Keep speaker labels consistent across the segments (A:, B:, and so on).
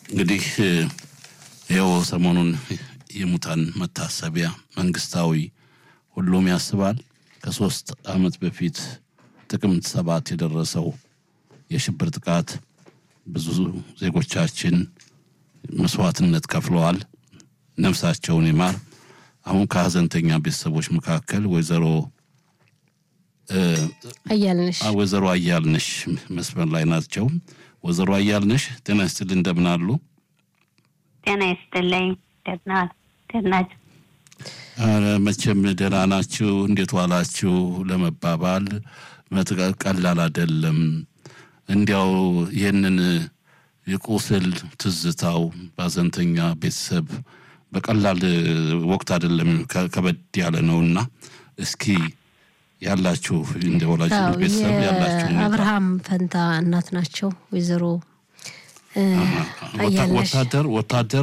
A: እንግዲህ ይኸው ሰሞኑን የሙታን መታሰቢያ መንግስታዊ ሁሉም ያስባል። ከሶስት ዓመት በፊት ጥቅምት ሰባት የደረሰው የሽብር ጥቃት ብዙ ዜጎቻችን መስዋዕትነት ከፍለዋል። ነፍሳቸውን ይማር። አሁን ከሀዘንተኛ ቤተሰቦች መካከል ወይዘሮ
B: አያልነሽ
A: ወይዘሮ አያልነሽ መስመር ላይ ናቸው። ወይዘሮ አያልነሽ ጤና ይስጥልኝ፣ እንደምን አሉ?
C: ጤና ይስጥልኝ። ደህና ናችሁ?
A: ኧረ መቼም ደህና ናችሁ፣ እንዴት ዋላችሁ ለመባባል መጥቀ- ቀላል አይደለም። እንዲያው ይህንን የቁስል ትዝታው በሀዘንተኛ ቤተሰብ በቀላል ወቅት አይደለም፣ ከ- ከበድ ያለ ነውና እስኪ ያላችሁ እንደ ወላጅ
B: አዎ፣
A: ቤተሰብ ያላችሁ ሁኔታ
B: የአብርሃም ፈንታ እናት ናቸው ወይዘሮ እ፣
A: ወታ-
B: አያልነሽ
A: ወታደር ወታደር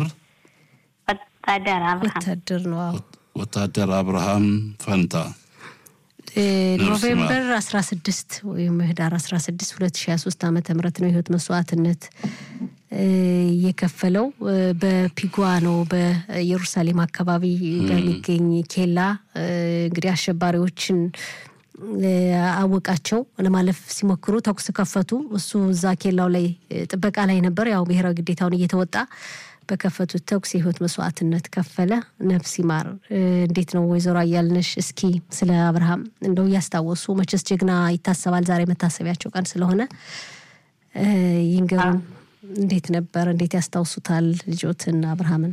C: ወታደር አብርሃም
B: ወታደር ነው። አዎ
A: ወታደር አብርሃም ፈንታ
B: እ፣
A: ነፍስ
B: ኖቬምበር 16 ወይም ህዳር 16 2023 ዓመተ ምህረት ነው የህይወት መስዋዕትነት እ፣ የከፈለው እ፣ በፒጓ ነው በኢየሩሳሌም አካባቢ በሚገኝ ኬላ እ፣ እንግዲህ አሸባሪዎችን እ፣ አወቃቸው ለማለፍ ሲሞክሩ ተኩስ ከፈቱ። እሱ እዛ ኬላው ላይ እ፣ ጥበቃ ላይ ነበር። ያው ብሔራዊ ግዴታውን እየተወጣ በከፈቱት ተኩስ የህይወት መስዋዕትነት ከፈለ። ነፍስ ይማር። እ፣ እንዴት ነው ወይዘሮ አያልነሽ? እስኪ ስለ አብርሃም እንደው እያስታወሱ መቼስ ጀግና ይታሰባል። ዛሬ መታሰቢያቸው ቀን ስለሆነ እ፣ ይንገሩን። እንዴት ነበር? እንዴት ያስታውሱታል ልጆትን አብርሃምን?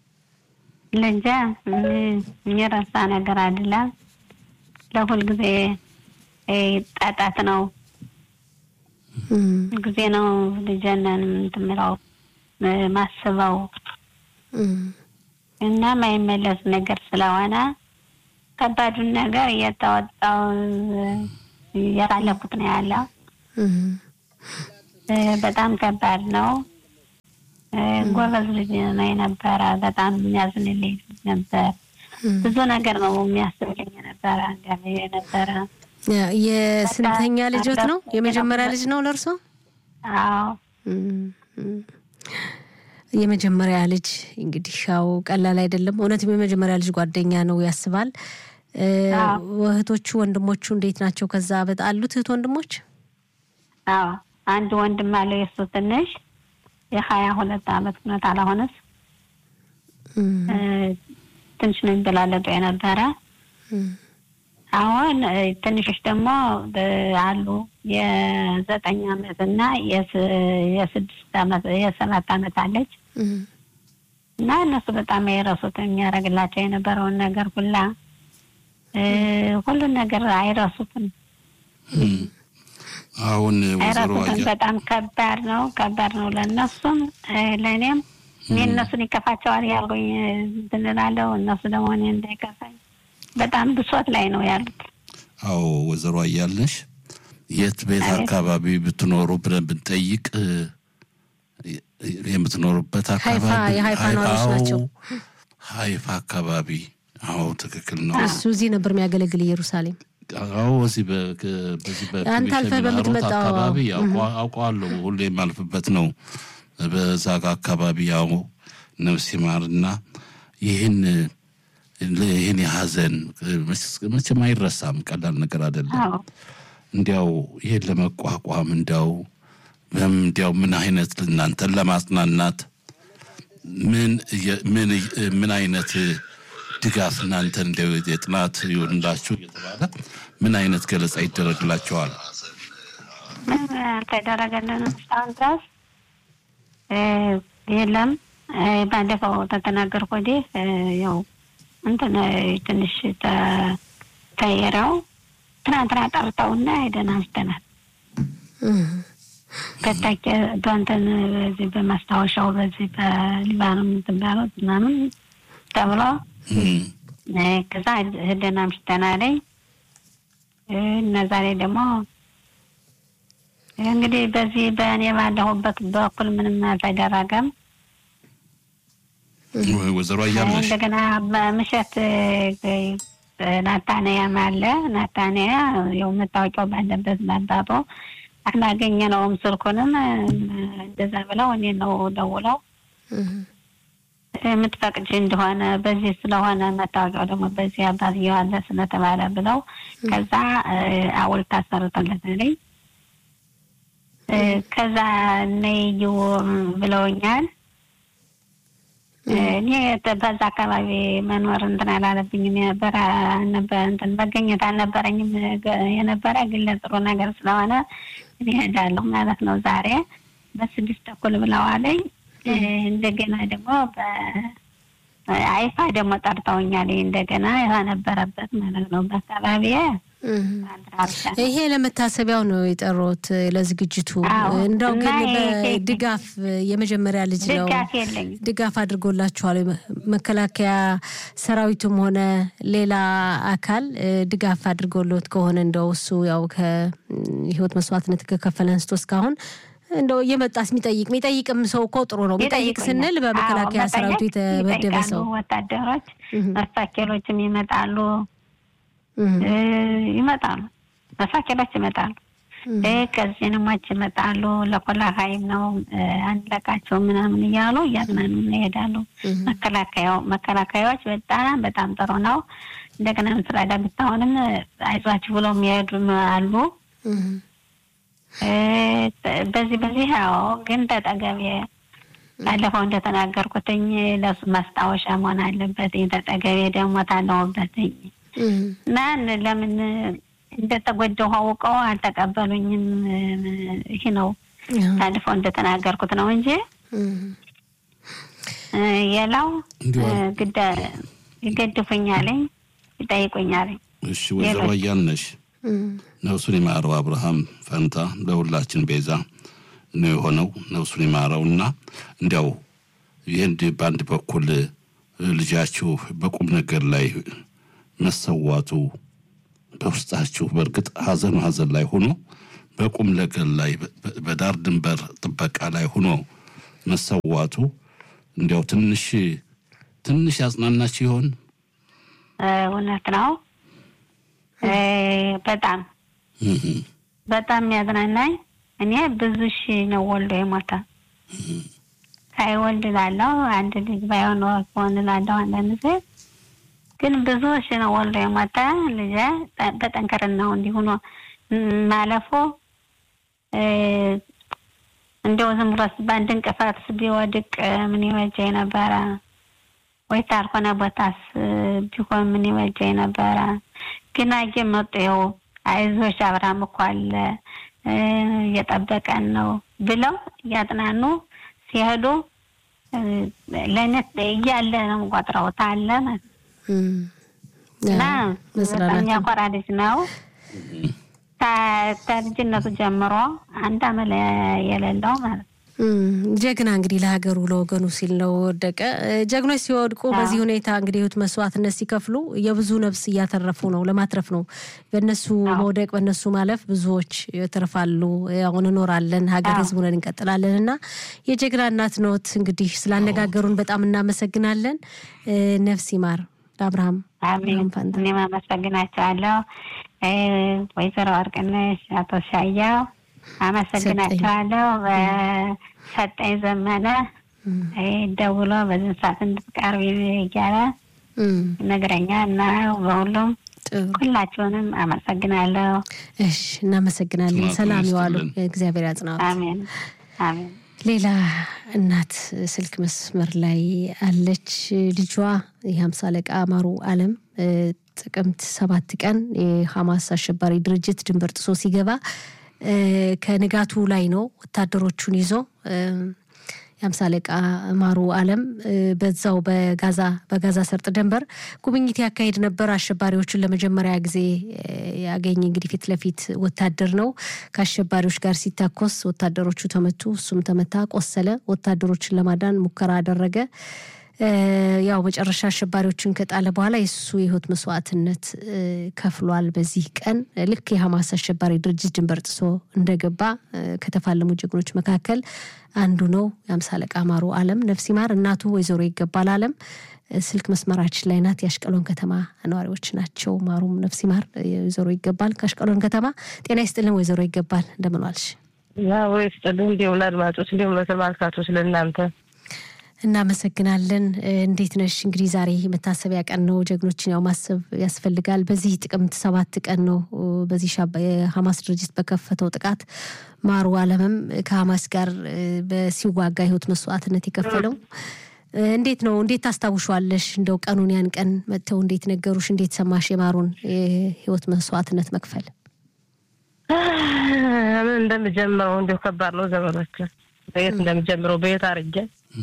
C: ልጄ ም- የሚረሳ ነገር አይደለም። ለሁል ጊዜ እ፣ ጣጣት ነው
B: እም፣
C: ጊዜ ነው ልጄንን እንትን የምለው እ፣ ማስበው
B: እም፣
C: እና ማይመለስ ነገር ስለሆነ ከባዱን ነገር እየተወጣው እያሳለፍኩት ነው ያለው።
B: እም፣
C: እ፣ በጣም ከባድ ነው። እ፣ ጎበዝ ልጅ ነው የነበረ። በጣም የሚያዝንልኝ ልጅ ነበር።
B: እም።
C: ብዙ ነገር ነው የሚያስብልኝ የነበረ እንዲያም የነበረ
B: ያ- የስንተኛ
C: በጣም
B: ልጆት ነው?
C: አለፉ።
B: የመጀመሪያ ልጅ ነው ለእርሶ?
C: አዎ
B: እም፣ እም። የመጀመሪያ ልጅ እንግዲህ ያው ቀላል አይደለም። እውነትም የመጀመሪያ ልጅ ጓደኛ ነው ያስባል። እ፣
C: አዎ።
B: እህቶቹ ወንድሞቹ እንዴት ናቸው? ከዛ በጣ አሉት እህት ወንድሞች?
C: አዎ አንድ ወንድም አለው የእሱ ትንሽ የሀያ ሁለት አመት እውነት አላሆነስ
B: እም፣
C: እ፣ ትንሽ ነው የሚበላለጡ የነበረ
B: እም፣
C: አሁን እ፣ ትንሾች ደግሞ ብ- አሉ የዘጠኝ አመት እና የስ- የስድስት አመት የሰባት አመት አለች
B: እም፣
C: እና እነሱ በጣም አይረሱት የሚያደርግላቸው የነበረውን ነገር ሁላ እ፣ ሁሉን ነገር አይረሱትም
A: አሁን ወይዘሮ
C: አይረሱትም።
A: አያ
C: በጣም ከባድ ነው፣ ከባድ ነው ለእነሱም እ፣ ለእኔም እኔ እነሱን ይከፋቸዋል ያልኩኝ እንትን እላለሁ፣ እነሱ ደግሞ እኔ እንዳይከፋኝ በጣም ብሶት ላይ ነው ያሉት።
A: አዎ ወይዘሮ አያልነሽ የት ቤት
C: አቤት።
A: አካባቢ ብትኖሩ ብለን ብንጠይቅ እ፣ የምትኖሩበት
B: ሀይፋ-
A: አካባቢ
B: የሀይፋ ነዋሪዎች
A: አዎ፣
B: ናቸው።
A: ሀይፋ አካባቢ አዎ ትክክል ነው
B: እሱ እዚህ ነበር የሚያገለግል ኢየሩሳሌም።
A: አዎ እዚህ በ- ከ- በዚህ
B: አንተ አልፈህ
A: በሚሸሚናሮት
B: በምትመጣው-
A: አካባቢ ያውቀዋ- አውቀዋለሁ ሁሌ የማልፍበት ነው በዛ ጋ አካባቢ ያው ነፍስ ይማርና ይህን ይህን የሀዘን መቼም አይረሳም ቀላል ነገር አይደለም
C: አዎ
A: እንዲያው ይህን ለመቋቋም እንዲያው በም- እንዲያው ምን አይነት እናንተን ለማጽናናት ምን እየ- ምን እየ- ምን አይነት ድጋፍ እናንተ እንዲያው የጥናት ይሆንላችሁ እየተባለ ምን አይነት ገለጻ ይደረግላቸዋል?
C: ምን አልተደረገልንም እስካሁን ድረስ እ፣ የለም። እ፣ ባለፈው ተተናገርኩ ወዲህ እ፣ ያው እንትን እ፣ ትንሽ ተ- ተየረው ትናንትና ጠርተውና ሄደን አንስተናል።
B: እም፣
C: ከታች በእንትን በዚህ በማስታወሻው በዚህ በሊባኖም እንትን ባሉት ምናምን ተብሎ
A: እም፣
C: እ፣ ከዛ ሄደን አምሽተናለኝ እ፣ እና ዛሬ ደግሞ እንግዲህ በዚህ በእኔ ባለሁበት በኩል ምንም አልተደረገም።
A: ወይዘሮ አያለሽ
C: እንደገና በምሽት እ፣ ናታንያም አለ። ናታንያ ያው መታወቂያው ባለበት ባባቦ አላገኘነውም። ስልኩንም እንደዛ ብለው እኔ ነው ደውለው የምትፈቅጅ እንደሆነ በዚህ ስለሆነ መታወቂያው ደግሞ በዚህ አባትየው አለ ስለተባለ ብለው ከዛ አውልታ አሰርተለታለኝ። ከዛ ነዩ ብለውኛል። እኔ በዛ አካባቢ መኖር እንትን አላለብኝም የነበረ ነበረ እንትን መገኘት አልነበረኝም የነበረ ግን ለጥሩ ነገር ስለሆነ እኔ እሄዳለሁ ማለት ነው። ዛሬ በስድስት ተኩል ብለዋለኝ። እንደገና ደግሞ በአይፋ ደግሞ ጠርተውኛል። እንደገና የነበረበት ማለት ነው በአካባቢ
B: ይሄ ለመታሰቢያው ነው የጠሩት ለዝግጅቱ። እንደው ግን በድጋፍ የመጀመሪያ ልጅ ነው ድጋፍ አድርጎላችኋል? መከላከያ ሰራዊቱም ሆነ ሌላ አካል ድጋፍ አድርጎሎት ከሆነ እንደው እሱ ያው ከህይወት መስዋዕትነት ከከፈለ አንስቶ እስካሁን እንደው እየመጣስ የሚጠይቅ የሚጠይቅም ሰው እኮ ጥሩ ነው። የሚጠይቅ ስንል በመከላከያ ሰራዊቱ የተመደበ ሰው
C: ወታደሮች መሳኬሎችም ይመጣሉ ይመጣሉ መሳኬሎች ይመጣሉ። ከዚህንሞች ይመጣሉ። ለኮላ ሀይል ነው አንለቃቸው ምናምን እያሉ እያዝናኑ ይሄዳሉ። መከላከያው መከላከያዎች በጣም በጣም ጥሩ ነው። እንደገና ምስራዳ ብታሆንም አይዟችሁ ብሎ የሚሄዱ አሉ። በዚህ በዚህ ያው ግን ተጠገቤ ባለፈው እንደተናገርኩትኝ ለሱ ማስታወሻ መሆን አለበት። ተጠገቤ ደግሞ ታለውበትኝ ማን ለምን እንደተጎዳሁ አውቀው አልተቀበሉኝም። ይህ ነው ባለፈው እንደተናገርኩት ነው እንጂ የላው ይገድፉኛለኝ፣ ይጠይቁኛለኝ።
A: እሺ ወይዘሮ አያልነሽ ነፍሱን ይማረው አብርሃም ፈንታ ለሁላችን ቤዛ ነው የሆነው። ነፍሱን ይማረው እና እንዲያው ይህን በአንድ በኩል ልጃችሁ በቁም ነገር ላይ መሰዋቱ በውስጣችሁ በእርግጥ ሀዘኑ ሀዘን ላይ ሆኖ በቁም ነገር ላይ በዳር ድንበር ጥበቃ ላይ ሆኖ መሰዋቱ እንዲያው ትንሽ ትንሽ ያጽናናችሁ ይሆን?
C: እውነት ነው። በጣም በጣም የሚያዝናናኝ እኔ ብዙ ሺ ነው ወልዶ የሞተ ሳይወልድ ላለው አንድ ልጅ ባይሆን ከሆን ላለው አንዳንድ ጊዜ ግን ብዙ ሺ ነው ወልዶ የሞተ ልጄ በጠንከርናው እንዲሆኖ ማለፎ እንደው ዝም ብሎ በአንድ እንቅፋት ቢወድቅ ምን ይበጀኝ ነበረ? ወይ ታልሆነ ቦታስ ቢሆን ምን ይበጀኝ ነበረ? ግን አየ መጡ ይኸው አይዞሽ አብርሃም እኮ አለ እየጠበቀን ነው ብለው እያጥናኑ ሲሄዱ ለእኔ እያለ ነው ቆጥረው ታለ እና በጣም የሚያኮራ ልጅ ነው። ከልጅነቱ ጀምሮ አንድ አመል የሌለው ማለት ነው።
B: ጀግና እንግዲህ ለሀገሩ ለወገኑ ሲል ነው ወደቀ። ጀግኖች ሲወድቁ በዚህ ሁኔታ እንግዲህ ህይወት መስዋዕትነት ሲከፍሉ የብዙ ነፍስ እያተረፉ ነው፣ ለማትረፍ ነው። በእነሱ መውደቅ በእነሱ ማለፍ ብዙዎች ይተርፋሉ። አሁን እኖራለን፣ ሀገር ህዝብ ሆነን እንቀጥላለን እና የጀግና እናት ኖት። እንግዲህ ስላነጋገሩን በጣም እናመሰግናለን። ነፍስ ይማር ለአብርሃም
C: እኔም አመሰግናቸዋለሁ። ወይዘሮ ወርቅነሽ፣ አቶ ሻያው አመሰግናቸዋለሁ። ሰጠኝ ዘመነ ደውሎ በዚህ ሰዓት እንድትቀርብ እያለ ነገረኛ እና በሁሉም ሁላችሁንም አመሰግናለሁ።
B: እሺ፣ እናመሰግናለን። ሰላም ይዋሉ። እግዚአብሔር ያጽናዎት።
C: አሜን አሜን።
B: ሌላ እናት ስልክ መስመር ላይ አለች። ልጇ የሀምሳ አለቃ አማሩ አለም ጥቅምት ሰባት ቀን የሐማስ አሸባሪ ድርጅት ድንበር ጥሶ ሲገባ ከንጋቱ ላይ ነው ወታደሮቹን ይዞ የአምሳ አለቃ ማሩ አለም በዛው በጋዛ በጋዛ ሰርጥ ድንበር ጉብኝት ያካሄድ ነበር። አሸባሪዎቹን ለመጀመሪያ ጊዜ ያገኘ እንግዲህ ፊት ለፊት ወታደር ነው። ከአሸባሪዎች ጋር ሲታኮስ ወታደሮቹ ተመቱ፣ እሱም ተመታ፣ ቆሰለ። ወታደሮችን ለማዳን ሙከራ አደረገ። ያው መጨረሻ አሸባሪዎችን ከጣለ በኋላ የሱ የህይወት መስዋዕትነት ከፍሏል። በዚህ ቀን ልክ የሐማስ አሸባሪ ድርጅት ድንበር ጥሶ እንደገባ ከተፋለሙ ጀግኖች መካከል አንዱ ነው። የአምሳ አለቃ ማሩ አለም ነፍስ ይማር። እናቱ ወይዘሮ ይገባል አለም ስልክ መስመራችን ላይ ናት። የአሽቀሎን ከተማ ነዋሪዎች ናቸው። ማሩም ነፍስ ይማር፣ ወይዘሮ ይገባል ከአሽቀሎን ከተማ። ጤና ይስጥልን ወይዘሮ ይገባል እንደምን ዋልሽ?
D: ወይ ስጥልን። እንዲሁም ለአድማጮች እንዲሁም ለተመልካቾች ለእናንተ
B: እናመሰግናለን። እንዴት ነሽ? እንግዲህ ዛሬ መታሰቢያ ቀን ነው። ጀግኖችን ያው ማሰብ ያስፈልጋል። በዚህ ጥቅምት ሰባት ቀን ነው በዚህ የሀማስ ድርጅት በከፈተው ጥቃት ማሩ አለምም ከሀማስ ጋር በሲዋጋ ህይወት መስዋዕትነት የከፈለው እንዴት ነው? እንዴት ታስታውሿለሽ? እንደው ቀኑን ያን ቀን መጥተው እንዴት ነገሩሽ? እንዴት ሰማሽ የማሩን የህይወት መስዋዕትነት መክፈል?
D: ምን እንደምጀምረው እንዲሁ ከባድ ነው ዘመኖች በየት እንደምጀምረው በየት አርጌ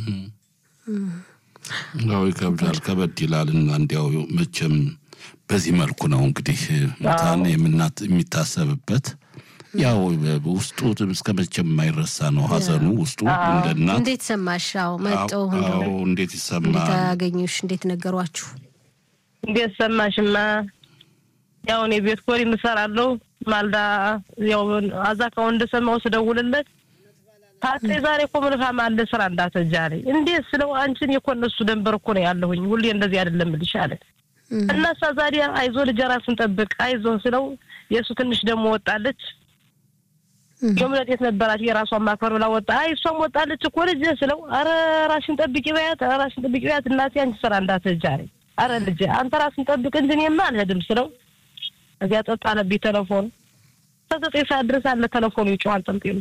A: ያው ይከብዳል፣ ከበድ ይላል እና እንዲያው መቼም በዚህ መልኩ ነው እንግዲህ ሙታን የምናት የሚታሰብበት ያው ውስጡ እስከ መቼም የማይረሳ ነው ሀዘኑ ውስጡ እንደ እናት
B: እንዴት ሰማሽ? አዎ መጠው
A: እንዴት ይሰማል?
B: እንዴት አገኙሽ? እንዴት ነገሯችሁ?
D: እንዴት ሰማሽማ? ያው እኔ ቤት ኮሪ ምሰራለሁ ማልዳ ያው አዛካው እንደሰማው ስደውልለት ታጤ ዛሬ እኮ ምንፋም አለ ስራ እንዳተጃለ እንዴት ስለው አንቺን እኮ እነሱ ደንበር እኮ ነው ያለሁኝ ሁሌ እንደዚህ አይደለም ልሽ አለ እና እሳ ዛዲያ አይዞ ልጅ ራስን ጠብቅ አይዞ ስለው የእሱ ትንሽ ደግሞ ወጣለች የእምነት የት ነበራት የራሷን ማክበር ብላ ወጣ አይ እሷም ወጣለች እኮ ልጅ ስለው አረ ራሽን ጠብቂ በያት ራሽን ጠብቂ በያት እናቴ አንቺ ስራ እንዳተጃለ አረ ልጅ አንተ ራስን ጠብቅ እንጂ እኔማ አልሄድም ስለው እዚያ ጠጣ አለብኝ ተለፎን ከዘጠኝ ሰዓት ድረስ አለ ተለፎኑ ይጮሃል ጠምጤሉ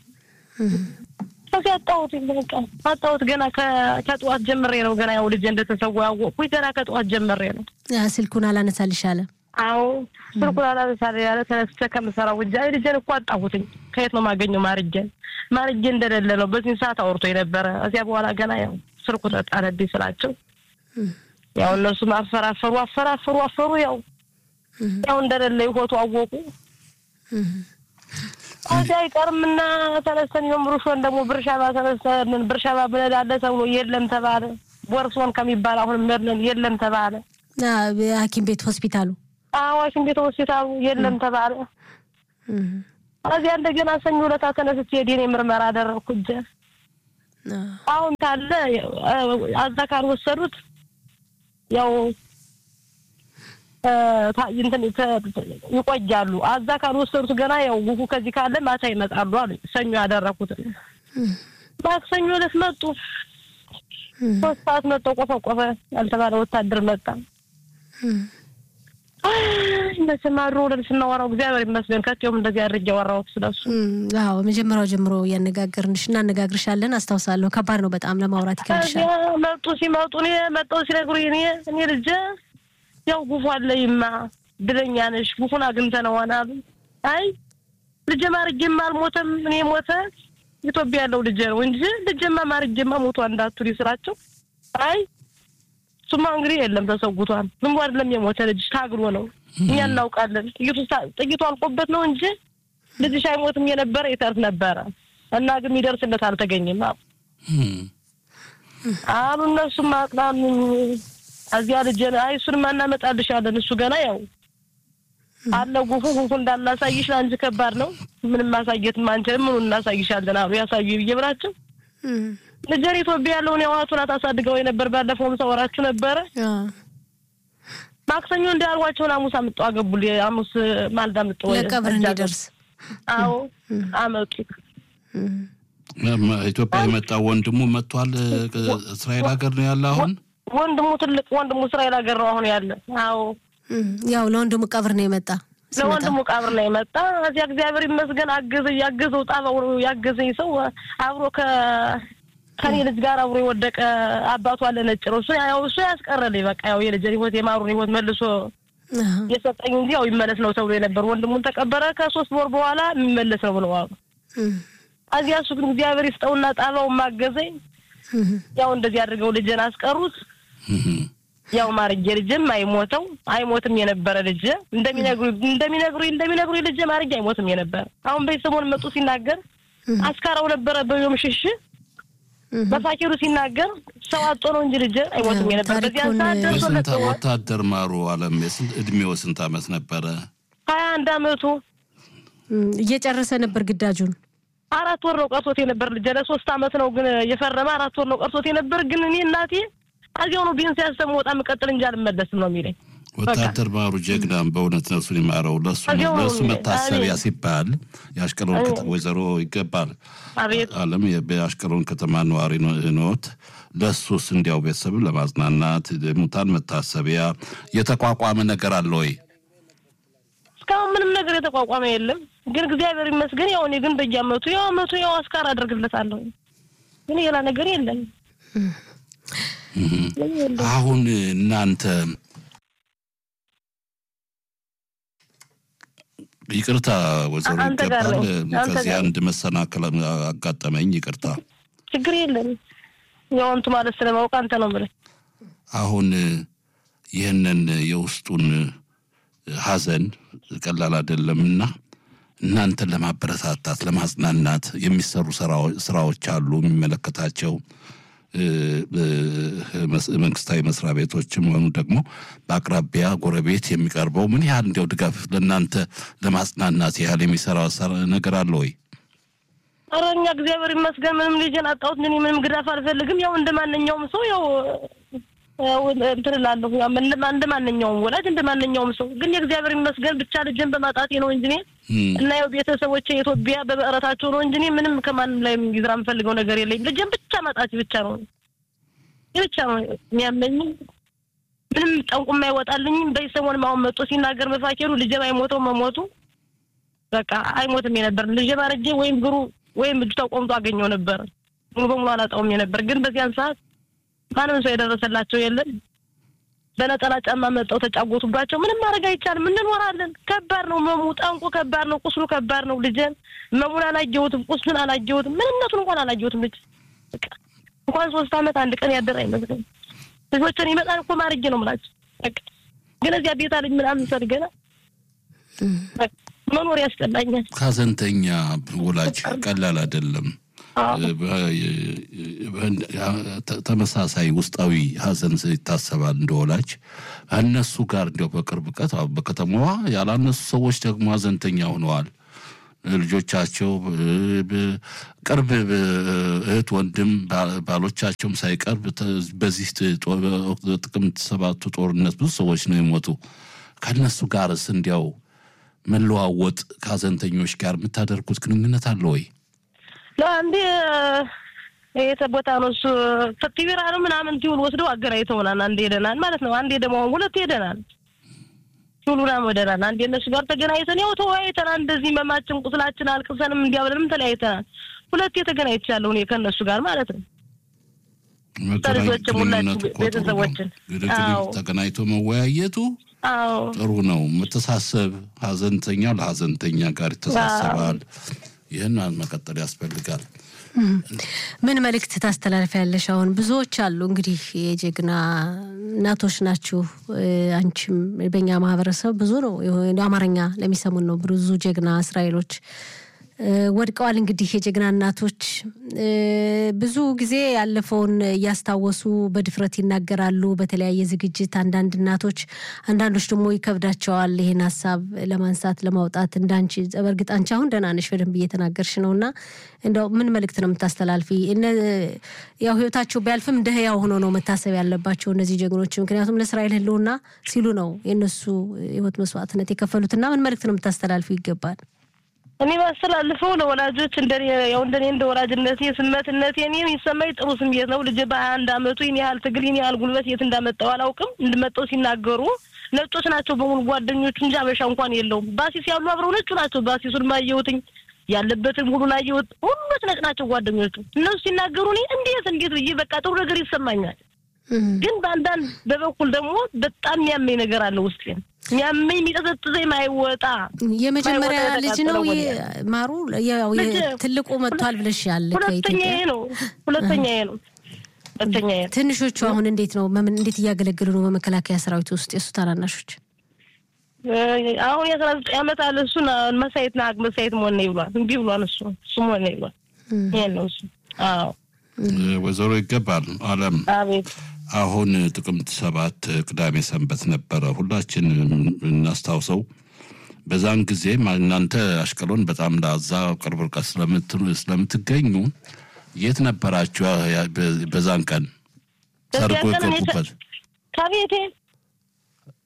D: ከዚያ አጣሁት በቃ አጣሁት ገና ከጠዋት ጀምሬ ነው ገና ያው ልጅ እንደተሰዋ ያወቅኩኝ ገና ከጠዋት ጀምሬ ነው
B: ስልኩን አላነሳልሽ አለ
D: አዎ ስልኩን አላነሳል ያለ ተነስቼ ከምሰራው ውጃ ልጄን እኮ አጣሁትኝ ከየት ነው ማገኘው ማርጄን ማርጄ እንደሌለ ነው በዚህን ሰዓት አውርቶ የነበረ እዚያ በኋላ ገና ያው ስልኩ ተጣለብኝ ስላቸው ያው እነሱ አፈራፈሩ አፈራፈሩ አፈሩ ያው ያው እንደሌለ ይሆቱ አወቁ ከዚያ አይቀርምና ተነስተን የምሩሾን ደግሞ ብርሻባ ተነስተን ብርሻባ ብነዳለ ተብሎ የለም ተባለ። ቦርሶን ከሚባል አሁን መድነን የለም ተባለ።
B: ሐኪም ቤት ሆስፒታሉ
D: ሐኪም ቤት ሆስፒታሉ የለም ተባለ። ከዚያ እንደገና ሰኞ ዕለት ተነስቼ የዲኤንኤ ምርመራ አደረግኩ። እጀ አሁን ካለ አዛ ካልወሰዱት ያው ይቆያሉ። አዛ ካልወሰዱት ገና ያው ጉፉ ከዚህ ካለ ማታ ይመጣሉ አሉ። ሰኞ ያደረኩት ማክሰኞ ዕለት መጡ። ሶስት ሰዓት መጠው ቆፈቆፈ ያልተባለ ወታደር መጣ። መቼም አድሮ ወደ ስናወራው እግዚአብሔር ይመስገን ከቴውም እንደዚህ አድርጌ ያወራሁት ስለሱ።
B: አዎ መጀመሪያው ጀምሮ እያነጋገርንሽ እናነጋግርሻለን አስታውሳለሁ። ከባድ ነው በጣም ለማውራት ይከብድሻል።
D: መጡ ሲመጡ እኔ መጠው ሲነግሩኝ እኔ እኔ ልጄ ያው ጉፉ አለይማ ድለኛ ነሽ ጉፉን አግኝተነዋል አሉ። አይ ልጄ ማርጌማ አልሞተም እኔ ሞተ ኢትዮጵያ ያለው ልጄ ነው እንጂ ልጄማ ማርጌማ ሞቷ እንዳትሉ ስራቸው። አይ እሱማ እንግዲህ የለም ተሰውቷል። ዝም ብሎ አይደለም የሞተ ልጅ ታግሎ ነው እኛ እናውቃለን። ጥይቱ ጥይቱ አልቆበት ነው እንጂ ልጅሽ አይሞትም የነበረ ይተርፍ ነበረ እና ግን የሚደርስለት አልተገኘም አሉ አሉ እነሱም አቅናኑኝ እዚያ ልጅ አይ እሱንማ እናመጣልሻለን። እሱ ገና ያው አለ ጉፉ ጉፉ እንዳናሳይሽ ለአንቺ ከባድ ነው፣ ምንም ማሳየትም አንችልም፣ ምኑን እናሳይሻለን አሉ። ያሳዩ ብዬ ብላቸው ልጄን ኢትዮጵያ ያለውን የዋቱን አታሳድገው የነበር ባለፈውም ሰወራችሁ ነበረ። ማክሰኞ እንዳልኳቸውን ሐሙስ አምጠው አገቡል። ሐሙስ ማልዳ አምጠው
B: ለቀብር እንዲደርስ
D: አዎ አመጡ።
A: ኢትዮጵያ የመጣው ወንድሙ መጥቷል። እስራኤል ሀገር ነው ያለ አሁን
D: ወንድሙ ትልቅ ወንድሙ እስራኤል ሀገር ነው አሁን ያለ። አዎ
B: ያው ለወንድሙ ቀብር ነው የመጣ
D: ለወንድሙ ቀብር ነው የመጣ። እዚያ እግዚአብሔር ይመስገን አገዘኝ ያገዘው ጣባው ያገዘኝ ሰው አብሮ ከ ከኔ ልጅ ጋር አብሮ የወደቀ አባቱ አለ ነጭ ነው። እሱ ያው እሱ ያስቀረልኝ በቃ ያው የልጅን ህይወት የማሩን ህይወት መልሶ የሰጠኝ እንጂ ያው ይመለስ ነው ተብሎ የነበር ወንድሙን ተቀበረ። ከሶስት ወር በኋላ የሚመለስ ነው ብለው አሉ። እዚያ እሱ ግን እግዚአብሔር ይስጠውና ጣባውን ማገዘኝ ያው እንደዚህ አድርገው ልጅን አስቀሩት። ያው ማርጌ ልጅም አይሞተው አይሞትም የነበረ ልጅ እንደሚነግሩ እንደሚነግሩ እንደሚነግሩ ልጅ ማርጌ አይሞትም የነበረ አሁን በሰሞን መጡ ሲናገር አስካራው ነበረ በዮም ሽሽ በፋኪሩ ሲናገር ሰው አጦ ነው እንጂ ልጅ አይሞትም የነበረ በዚያ ሰዓት
A: የስንት ወታደር ማሩ አለም እድሜው ስንት አመት ነበረ?
D: ሀያ አንድ አመቱ
B: እየጨረሰ ነበር ግዳጁን።
D: አራት ወር ነው ቀርቶት የነበር ልጅ ለሶስት አመት ነው ግን የፈረመ አራት ወር ነው ቀርቶት የነበር ግን እኔ እናቴ እዚያው ነው ቢንስ ያሰሙ ወጣ መቀጠል እንጂ አልመለስም ነው የሚለኝ።
A: ወታደር ማሩ ጀግናም በእውነት ነፍሱን ይማረው። ለሱ
D: አዎ፣
A: ለሱ መታሰቢያ
D: አሜን።
A: ሲባል የአሽቀሎን ከተማ ወይዘሮ ይገባል
D: አቤት
A: አለም የአሽቀሎን ከተማ ነዋሪ ኖት። ለሱስ እንዲያው ቤተሰብን ለማጽናናት ሙታን መታሰቢያ የተቋቋመ ነገር አለ ወይ?
D: እስካሁን ምንም ነገር የተቋቋመ የለም። ግን እግዚአብሔር ይመስገን ያው እኔ ግን በየአመቱ ያው አመቱ ያው አስካር አደርግለታለሁ። ግን ሌላ ነገር የለም። ምንም የለም።
A: አሁን እናንተ ይቅርታ ወይዘሮ
D: አንተ ጋር
A: ይገባል
D: ነኝ። አንተ
A: ከዚህ
D: ጋር
A: አንድ መሰናክል አጋጠመኝ። ይቅርታ
D: ችግር የለም። ያው እንቱ ማለት ስለማውቅ አንተ ነው የምልህ።
A: አሁን ይህንን የውስጡን ሀዘን ቀላል አይደለምና እናንተን ለማበረታታት ለማጽናናት የሚሰሩ ስራዎ- ስራዎች አሉ። የሚመለከታቸው እ፣ እ፣ መስ- መንግስታዊ መስሪያ ቤቶችም ሆኑ ደግሞ በአቅራቢያ ጎረቤት የሚቀርበው ምን ያህል እንዲያው ድጋፍ ለእናንተ ለማጽናናት ያህል የሚሰራ ሰራ- ነገር አለ ወይ?
D: ኧረ እኛ እግዚአብሔር ይመስገን ምንም ልጄን አጣሁት። እኔ ምንም ግዳፍ አልፈልግም። ያው እንደ ማንኛውም ሰው ያው ያው እንትን እላለሁ። ያው እንደ እንደ ማንኛውም ወላጅ እንደ ማንኛውም ሰው ግን የእግዚአብሔር ይመስገን ብቻ ልጄን በማጣቴ ነው እንጂ እኔ
A: እም፣
D: እና ያው ቤተሰቦቼ የኢትዮጵያ በበረታቸው ነው እንጂ እኔ ምንም ከማንም ላይ ይዝራ የምፈልገው ነገር የለኝም። ልጄን ብቻ ማጣት ብቻ ነው ይህ ብቻ ነው የሚያመኝ። ምንም ጠንቁም አይወጣልኝም። በሰሞን አሁን መጥቶ ሲናገር መፋኬሩ ልጄ አይሞተው መሞቱ በቃ አይሞትም የነበር ልጄ ባረጀ ወይም ግሩ ወይም እጁ ተቆምጦ አገኘው ነበር። ሙሉ በሙሉ አላጣውም የነበር ግን በዚያን ሰዓት ማንም ሰው የደረሰላቸው የለም። በነጠላ ጫማ መጠው ተጫወቱባቸው። ምንም ማድረግ አይቻልም። እንኖራለን። ከባድ ነው መሙ፣ ጠንቁ ከባድ ነው፣ ቁስሉ ከባድ ነው። ልጄን መሙን አላየሁትም፣ ቁስሉን አላየሁትም፣ ምንነቱን እንኳን አላየሁትም። ልጅ በቃ እንኳን ሶስት አመት አንድ ቀን ያደረ አይመስለኝም። ልጆችን ይመጣል እኮ ማርጌ ነው የምላቸው። በቃ ግን እዚያ ቤታ ልጅ ምናምን ሰርገና በቃ መኖር ያስጠላኛል።
A: ሀዘንተኛ ወላጅ ቀላል አይደለም።
D: አዎ።
A: ተ- ተመሳሳይ ውስጣዊ ሀዘን ይታሰባል እንደ ወላጅ እነሱ ጋር እንዲያው በቅርብ ቀት አሁን በከተማዋ ያላነሱ ሰዎች ደግሞ ሀዘንተኛ ሆነዋል። ልጆቻቸው ብ- ብ- ቅርብ ብ- እህት ወንድም ባ- ባሎቻቸውም ሳይቀርብ ተ- በዚህ ጥ- ጦ- ጥቅምት ሰባቱ ጦርነት ብዙ ሰዎች ነው የሞቱ። ከእነሱ ጋርስ እንዲያው መለዋወጥ ከሀዘንተኞች ጋር የምታደርጉት ግንኙነት አለ ወይ?
D: ለአንዴ የተ ቦታ ነው እሱ ቲቪራ ነው ምናምን ቲውል ወስደው አገናኝተውናል። አንዴ ሄደናል ማለት ነው። አንዴ ደግሞ አሁን ሁለት ሄደናል። ቲውል ምናምን ወደናል። አንዴ እነሱ ጋር ተገናኝተን ያው ተወያይተናል። እንደዚህ መማችን ቁስላችን አልቅሰንም እንዲያብለንም ተለያይተናል። ሁለቴ ተገናኝቻለሁ እኔ ከእነሱ ጋር ማለት ነው። ከልጆችም ሁላችሁ
A: ግንኙነቱ እኮ ጥሩ ነው።
D: ቤተሰቦችን።
A: ግንኙነት
D: አዎ።
A: ተገናኝቶ መወያየቱ
D: አዎ
A: ጥሩ ነው። መተሳሰብ ሀዘንተኛው ለሀዘንተኛ ጋር ይተሳሰባል። ይህን መቀጠል ያስፈልጋል።
B: ምን መልእክት ታስተላልፊያለሽ? አሁን ብዙዎች አሉ እንግዲህ የጀግና እናቶች ናችሁ። እ፣ አንቺም በእኛ ማህበረሰብ ብዙ ነው የሆነ አማርኛ ለሚሰሙን ነው ብዙ ጀግና እስራኤሎች እ፣ ወድቀዋል። እንግዲህ የጀግና እናቶች እ፣ ብዙ ጊዜ ያለፈውን እያስታወሱ በድፍረት ይናገራሉ በተለያየ ዝግጅት። አንዳንድ እናቶች አንዳንዶች ደግሞ ይከብዳቸዋል ይሄን ሀሳብ ለማንሳት ለማውጣት። እንዳንቺ በእርግጥ አንቺ አሁን ደህና ነሽ፣ በደንብ እየተናገርሽ ነው እና እንደው ምን መልእክት ነው የምታስተላልፊ? እነ ያው ህይወታቸው ቢያልፍም እንደ ህያው ሆኖ ነው መታሰብ ያለባቸው እነዚህ ጀግኖች። ምክንያቱም ለእስራኤል ህልውና ሲሉ ነው የእነሱ ህይወት መስዋዕትነት የከፈሉትና ምን መልእክት ነው የምታስተላልፊ ይገባል?
D: እኔ ማስተላልፈው ለወላጆች እንደኔ ያው እንደኔ እንደ ወላጅነቴ ስመትነቴ እኔ የሚሰማኝ ጥሩ ስሜት ነው። ልጄ በሀያ አንድ አመቱ ይህን ያህል ትግል ይህን ያህል ጉልበት የት እንዳመጣው አላውቅም። እንድመጣው ሲናገሩ ነጮች ናቸው በሙሉ ጓደኞቹ እንጂ አበሻ እንኳን የለውም። ባሲስ ያሉ አብረው ነጩ ናቸው። ባሲሱን ማየሁትኝ ያለበትን ሁሉ ላየሁት ሁሉት ነጭ ናቸው ጓደኞቹ። እነሱ ሲናገሩ እኔ እንዴት እንዴት ብዬ በቃ ጥሩ ነገር ይሰማኛል። ግን በአንዳንድ በበኩል ደግሞ በጣም የሚያመኝ ነገር አለ ውስጤን የሚያመኝ የሚጠዘጥዘኝ ማይወጣ
B: የመጀመሪያ
D: ማይወጣ
B: ልጅ ነው
D: የተቃጠለው
B: የ- ማሩ ያው የ-
D: ልጅ-
B: ትልቁ መጥቷል ብለሻል
D: ሁለተኛዬ
B: ከኢትዮጵያ
D: ነው ሁለተኛዬ ነው ሁለተኛዬ ነው።
B: ትንሾቹ አሁን እንዴት ነው መምን እንዴት እያገለገሉ ነው በመከላከያ ሰራዊት ውስጥ የእሱ ታናናሾች
D: እ አሁን የአስራ ዘጠኝ ዓመት አለ እሱን መሳየት ናቅ መሳየት መሆን ነው ይብሏል እምቢ ብሏል እሱ እሱ መሆን ነው ይብሏል ይሄን ነው እሱ አዎ
A: ወይዘሮ ይገባል አለም
D: አቤት
A: አሁን ጥቅምት ሰባት ቅዳሜ ሰንበት ነበረ። ሁላችን እናስታውሰው። በዛን ጊዜ እናንተ አሽቀሎን በጣም ለዛ ቅርብ ርቀት ስለምት- ስለምትገኙ የት ነበራችሁ? ያ- በ- በዛን ቀን ሰርጎ
D: በዚያ ቀን እኔ
A: የገቡበት
D: ከቤቴ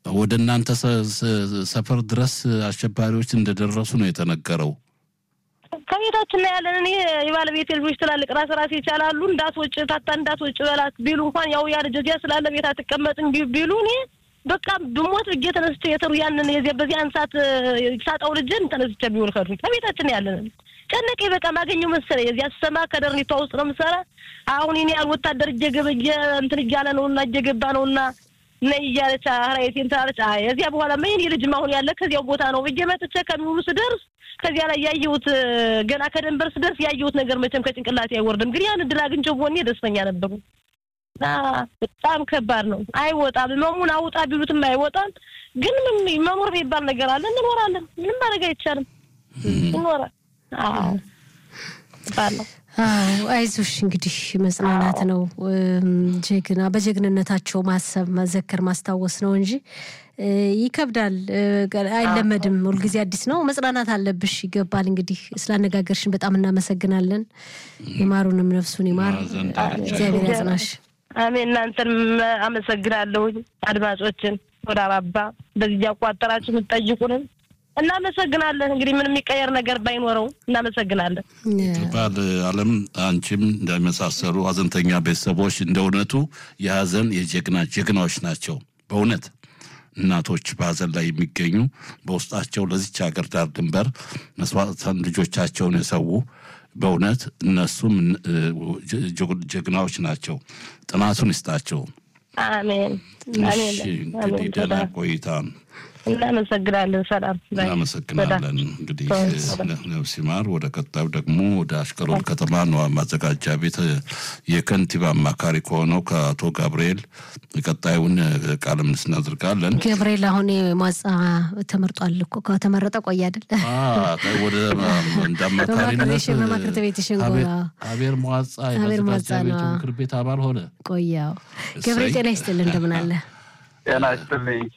A: ወደ እናንተ ሰፈር ድረስ አሸባሪዎች እንደደረሱ ነው የተነገረው።
D: ከቤታችን ላይ ያለን እኔ የባለቤት ልጆች ትላልቅ ራስ ራስ ይቻላሉ እንዳትወጭ ታታ እንዳትወጭ በላት ቢሉ እንኳን ያው ያ ልጅ እዚያ ስላለ ቤት አትቀመጥም ቢሉ እኔ በቃ ብሞት ብጌ ተነስቼ የተሩ ያንን የዚያ በዚያን ሰዓት ሳጣው ልጅን ተነስቼ ቢሆን ከዱኝ ከቤታችን ያለን ጨነቀኝ። በቃ ማገኘው መሰለኝ የዚያ ስሰማ ከደርኒቷ ውስጥ ነው የምሰራ። አሁን እኔ ያል ወታደር እየገበየ እንትን እያለ ነውና እየገባ ነውና ነይ እያለች ራይቴን ትላለች። አይ እዚያ በኋላ ምን የኔ ልጅም አሁን ያለ ከዚያው ቦታ ነው ብዬ መጥቼ ከሚውሉ ስደርስ ከዚያ ላይ ያየሁት ገና ከደንበር ስደርስ ያየሁት ነገር መቼም ከጭንቅላቴ አይወርድም። ግን ያን እድል አግኝቼው ቦኔ ደስተኛ ነበሩ። እና በጣም ከባድ ነው። አይወጣም። መሙን አውጣ ቢሉትም አይወጣም። ግን ምን መኖር የሚባል ነገር አለ። እንኖራለን። ምንም ማድረግ አይቻልም። እንኖራል። አዎ ባለው
B: አዎ አይዞሽ፣ እንግዲህ መጽናናት ነው። ጀግና በጀግንነታቸው ማሰብ፣ መዘከር፣ ማስታወስ ነው እንጂ ይከብዳል። አይለመድም። ሁልጊዜ አዲስ ነው። መጽናናት አለብሽ። ይገባል። እንግዲህ ስላነጋገርሽን በጣም እናመሰግናለን። ይማሩንም ነፍሱን ይማር። እግዚአብሔር ያጽናሽ።
D: አሜን። እናንተንም አመሰግናለሁ። አድማጮችን ወደ አባባ በዚህ እያቋጠራችሁ የምትጠይቁንም እናመሰግናለን። እንግዲህ ምን የሚቀየር ነገር ባይኖረው እናመሰግናለን።
A: ባል አለም አንቺም እንደመሳሰሉ ሀዘንተኛ ቤተሰቦች እንደ እውነቱ የሀዘን የጀግና ጀግናዎች ናቸው። በእውነት እናቶች በሀዘን ላይ የሚገኙ በውስጣቸው ለዚች ሀገር ዳር ድንበር መስዋዕትን ልጆቻቸውን የሰዉ በእውነት እነሱም ጀግናዎች ናቸው። ጥናቱን ይስጣቸው።
D: አሜን።
A: እንግዲህ ደህና ቆይታ
D: እናመሰግናለን። ሰላም
A: እናመሰግናለን። እንግዲህ ነፍስ ይማር። ወደ ቀጣዩ ደግሞ ወደ አሽቀሎን ከተማ ነዋ ማዘጋጃ ቤት የከንቲባ አማካሪ ከሆነው ከአቶ ጋብርኤል ቀጣዩን ቃለ ምልልስ እናደርጋለን።
B: ገብርኤል አሁን ሟጻ ተመርጧል እኮ ከተመረጠ ቆየ አይደል?
A: ወደ እንደ አማካሪነት
B: በማክርት ቤት ሽንጎ
A: አቤር ሟጻ የማዘጋጃ ቤቱ ምክር ቤት አባል ሆነ።
B: ቆያው ገብርኤል ጤና ይስጥልን። እንደምን አለ?
E: ጤና ይስጥልኝ።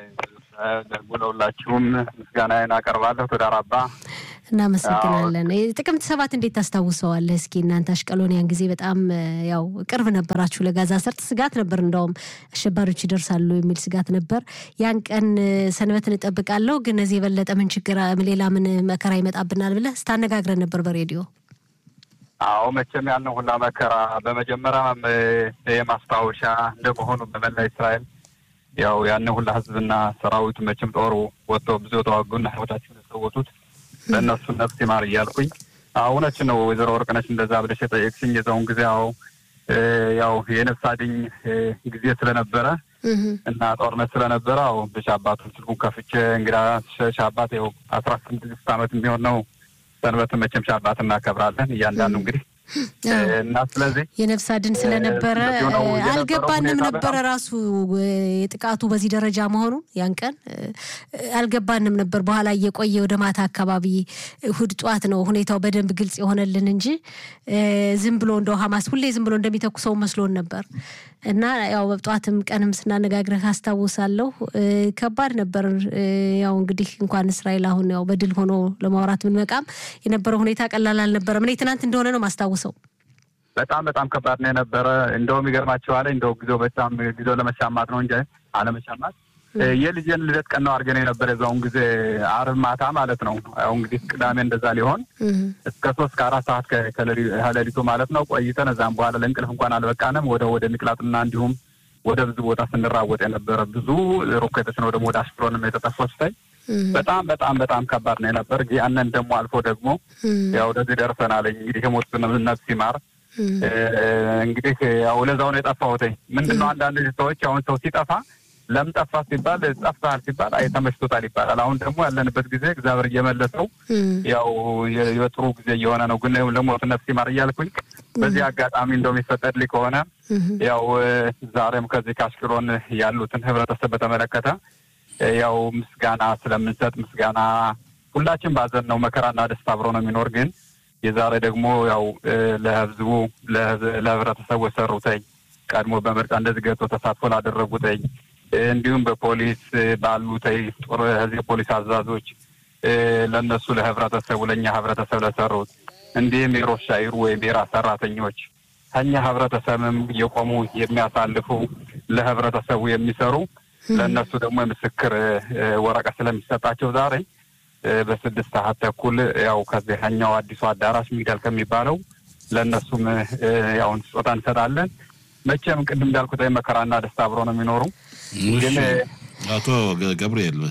E: ደውለውላችሁም ምስጋናዬን አቀርባለሁ። ቶዳር አባ
B: እናመሰግናለን። ጥቅምት ሰባት እንዴት ታስታውሰዋለህ? እስኪ እናንተ አሽቀሎን ያን ጊዜ በጣም ያው ቅርብ ነበራችሁ ለጋዛ ሰርጥ። ስጋት ነበር፣ እንደውም አሸባሪዎች ይደርሳሉ የሚል ስጋት ነበር። ያን ቀን ሰንበትን እጠብቃለሁ፣ ግን እዚህ የበለጠ ምን ችግር ሌላ ምን መከራ ይመጣብናል ብለህ ስታነጋግረን ነበር በሬዲዮ።
E: አዎ መቼም ያንን ሁላ መከራ በመጀመሪያም የማስታወሻ እንደመሆኑ በመላ እስራኤል ያው ያንን ሁላ ህዝብና ሰራዊቱ መቼም ጦሩ ወጥቶ ብዙ የተዋጉና ህይወታቸውን የሰወቱት ለእነሱ ነፍስ ይማር እያልኩኝ እውነች ነው ወይዘሮ ወርቅነች እንደዛ ብለሽ የጠየቅሽኝ የዛውን ጊዜ ያው ያው የነፍስ አድኝ ጊዜ ስለነበረ እና ጦርነት ስለነበረ አዎ ብቻ አባቱን ስልኩን ከፍቼ እንግዳ ሻባት ያው አስራ ስድስት ዓመት የሚሆን ነው ሰንበት መቼም ሻባት እናከብራለን እያንዳንዱ እንግዲህ እና ስለዚህ
B: የነፍስ አድን ስለነበረ አልገባንም ነበረ ራሱ የጥቃቱ በዚህ ደረጃ መሆኑ ያን ቀን አልገባንም ነበር። በኋላ እየቆየ ወደ ማታ አካባቢ እሑድ ጠዋት ነው ሁኔታው በደንብ ግልጽ የሆነልን እንጂ ዝም ብሎ እንደው ሀማስ ሁሌ ዝም ብሎ እንደሚተኩሰው መስሎን ነበር እና ያው በጠዋትም ቀንም ስናነጋግረህ አስታውሳለሁ። ከባድ ነበር። ያው እንግዲህ እንኳን እስራኤል አሁን ያው በድል ሆኖ ለማውራት ብንመቃም የነበረው ሁኔታ ቀላል አልነበረም። እኔ ትናንት እንደሆነ ነው ማስታውሰው።
E: በጣም በጣም ከባድ ነው የነበረ። እንደውም ይገርማቸዋል። እንደው ጊዜው በጣም ጊዜው ለመሻማት ነው እንጂ አለመሻማት የልጄን ልደት ቀን ነው አድርገን የነበረ የዛውን ጊዜ አርብ ማታ ማለት ነው። ያው እንግዲህ ቅዳሜ እንደዛ ሊሆን እስከ ሶስት ከአራት ሰዓት ከሌሊቱ ማለት ነው ቆይተን እዛም በኋላ ለእንቅልፍ እንኳን አልበቃንም። ወደ ወደ ሚቅላጥና እንዲሁም ወደ ብዙ ቦታ ስንራወጥ የነበረ ብዙ ሮኬቶች ነው ደግሞ ወደ አሽቅሎንም የተተኮሱት። በጣም በጣም በጣም ከባድ ነው የነበር። ያንን ደግሞ አልፎ ደግሞ ያው ወደዚህ ደርሰናል። እንግዲህ የሞት ነፍስ ይማር። እንግዲህ ያው ለዛው ነው የጠፋሁት። ምንድን ነው አንዳንድ ሰዎች አሁን ሰው ሲጠፋ ለምን ጠፋ ሲባል ጠፍተሃል ሲባል አይ ተመችቶታል ይባላል። አሁን ደግሞ ያለንበት ጊዜ እግዚአብሔር እየመለሰው ያው የጥሩ ጊዜ እየሆነ ነው። ግን ለሞት ነፍስ ይማር እያልኩኝ በዚህ አጋጣሚ እንደው የሚፈቀድልኝ ከሆነ ያው ዛሬም ከዚህ ከአሽቅሎን ያሉትን ህብረተሰብ በተመለከተ ያው ምስጋና ስለምንሰጥ ምስጋና ሁላችን ባዘን ነው መከራና ደስታ አብሮ ነው የሚኖር ግን የዛሬ ደግሞ ያው ለህዝቡ ለህብረተሰቡ የሰሩተኝ ቀድሞ በምርጫ እንደዚህ ገብቶ ተሳትፎ ላደረጉተኝ እንዲሁም በፖሊስ ባሉተኝ ጦር ህዝብ ፖሊስ አዛዞች ለእነሱ ለህብረተሰቡ ለእኛ ህብረተሰብ ለሰሩት እንዲሁም የሮሻ ይሩ ወይም የራስ ሰራተኞች ከኛ ህብረተሰብም የቆሙ የሚያሳልፉ ለህብረተሰቡ የሚሰሩ ለእነሱ ደግሞ የምስክር ወረቀት ስለሚሰጣቸው ዛሬ በስድስት ሰዓት ተኩል ያው ከዚህኛው አዲሱ አዳራሽ ሚዳል ከሚባለው ለእነሱም ያው ስጦታ እንሰጣለን። መቼም ቅድም እንዳልኩት መከራና ደስታ አብሮ ነው የሚኖሩ። ግን
A: አቶ ገብርኤል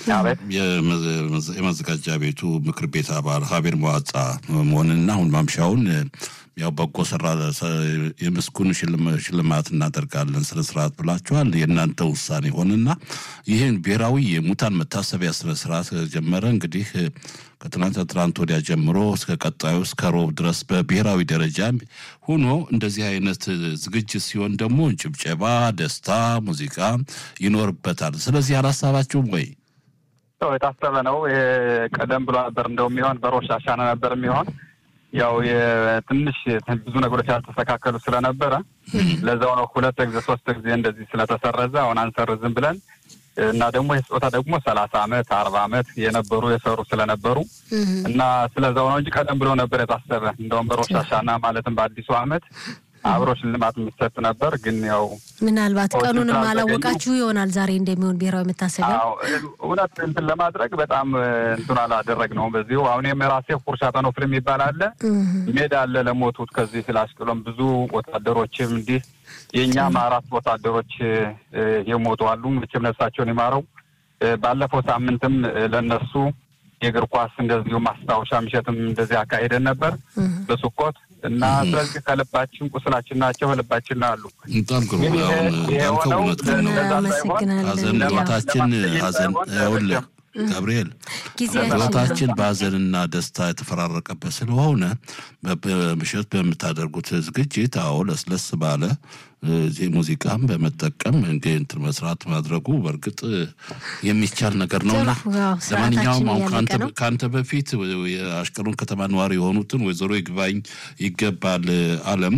A: የመዘጋጃ ቤቱ ምክር ቤት አባል ሀቤር መዋጻ መሆንና አሁን ማምሻውን ያው በጎ ስራ የምስጉን ሽልማት እናደርጋለን ስነ ስርዓት ብላችኋል። የእናንተ ውሳኔ ሆንና ይህን ብሔራዊ የሙታን መታሰቢያ ስነ ስርዓት ጀመረ። እንግዲህ ከትናንት ትናንት ወዲያ ጀምሮ እስከ ቀጣዩ እስከ ሮብ ድረስ በብሔራዊ ደረጃ ሆኖ እንደዚህ አይነት ዝግጅት ሲሆን ደግሞ ጭብጨባ፣ ደስታ፣ ሙዚቃ ይኖርበታል። ስለዚህ አላሳባችሁም ወይ?
E: የታሰበ ነው። ቀደም ብሎ ነበር እንደው የሚሆን በሮሽ አሻና ነበር የሚሆን ያው ትንሽ ብዙ ነገሮች ያልተስተካከሉ ስለነበረ ለዛው ነው ሁለት ጊዜ ሶስት ጊዜ እንደዚህ ስለተሰረዘ አሁን አንሰርዝም ብለን እና ደግሞ የስጦታ ደግሞ ሰላሳ አመት አርባ አመት የነበሩ የሰሩ ስለነበሩ እና ስለዛው ነው እንጂ ቀደም ብሎ ነበር የታሰበ እንደውም በሮሽ አሻና ማለትም በአዲሱ አመት አብሮ ሽልማት የሚሰጥ ነበር። ግን ያው
B: ምናልባት ቀኑንም አላወቃችሁ ይሆናል ዛሬ እንደሚሆን ብሔራዊ መታሰቢያ
E: እውነት እንትን ለማድረግ በጣም እንትን አላደረግ ነው። በዚሁ አሁን የራሴ ፉርሻ ጠኖፍል የሚባል አለ ሜዳ አለ ለሞቱት ከዚህ ስለ አሽቅሎም ብዙ ወታደሮችም እንዲህ የእኛም አራት ወታደሮች የሞቱ አሉ። መቼም ነፍሳቸውን ይማረው። ባለፈው ሳምንትም ለነሱ የእግር ኳስ እንደዚሁ ማስታወሻ ምሸትም እንደዚህ አካሄደን ነበር በሱኮት እና ስለዚህ ከልባችን ቁስላችን ናቸው ከልባችን አሉ።
A: በጣም ግሩ ያልከው እውነት ግን ነው። ሀዘን ህይወታችን ሀዘን ይኸውልህ ገብርኤል ህይወታችን በሀዘንና ደስታ የተፈራረቀበት ስለሆነ ምሽት በምታደርጉት ዝግጅት አዎ ለስለስ ባለ ሙዚቃም በመጠቀም እንትን መስራት ማድረጉ በእርግጥ የሚቻል ነገር ነውና ለማንኛውም አሁን ከአንተ በፊት የአሽቀሎን ከተማ ነዋሪ የሆኑትን ወይዘሮ ይግባኝ ይገባል አለም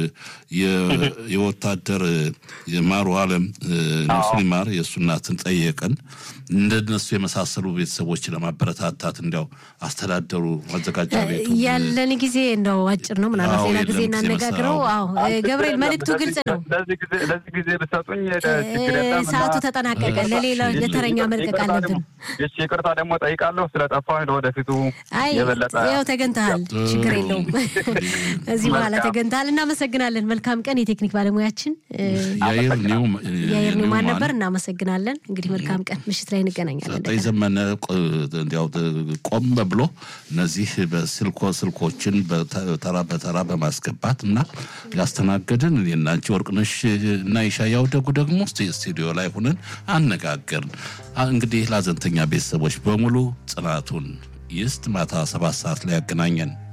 A: የወታደር የማሩ አለም ሙስሊማር የእሱ እናትን ጠየቅን። እንደነሱ የመሳሰሉ ቤተሰቦች ለማበረታታት እንዲያው አስተዳደሩ ማዘጋጃ ቤቱ
B: ያለን ጊዜ እንደው አጭር ነው። ምናልባት ሌላ ጊዜ እናነጋግረው። አዎ ገብርኤል መልእክቱ ግልጽ ነው።
E: ለዚህ ጊዜ ብሰጡኝ
B: ሰዓቱ ተጠናቀቀ። ለሌላ ለተረኛ መልቀቅ አለብን።
E: ይቅርታ ደግሞ ጠይቃለሁ ስለጠፋሁ ለወደፊቱ የበለጠ
B: ያው ተገንተሃል፣ ችግር የለውም። እዚህ በኋላ ተገንተሃል። እናመሰግናለን። መልካም ቀን። የቴክኒክ ባለሙያችን
A: የአየር
B: ኒውማን ነበር። እናመሰግናለን። እንግዲህ መልካም ቀን። ምሽት ላይ እንገናኛለን።
A: ጠይ ዘመነ እንዲያው ቆም ብሎ እነዚህ በስልኮ ስልኮችን በተራ በተራ በማስገባት እና ያስተናገድን የናንቺ ወርቅነሽ እና ይሻያው ደጉ ደግሞ ስቱዲዮ ላይ ሁነን አነጋገርን። እንግዲህ ለሀዘንተኛ ቤተሰቦች በሙሉ ጽናቱን ይስጥ። ማታ ሰባት ሰዓት ላይ ያገናኘን።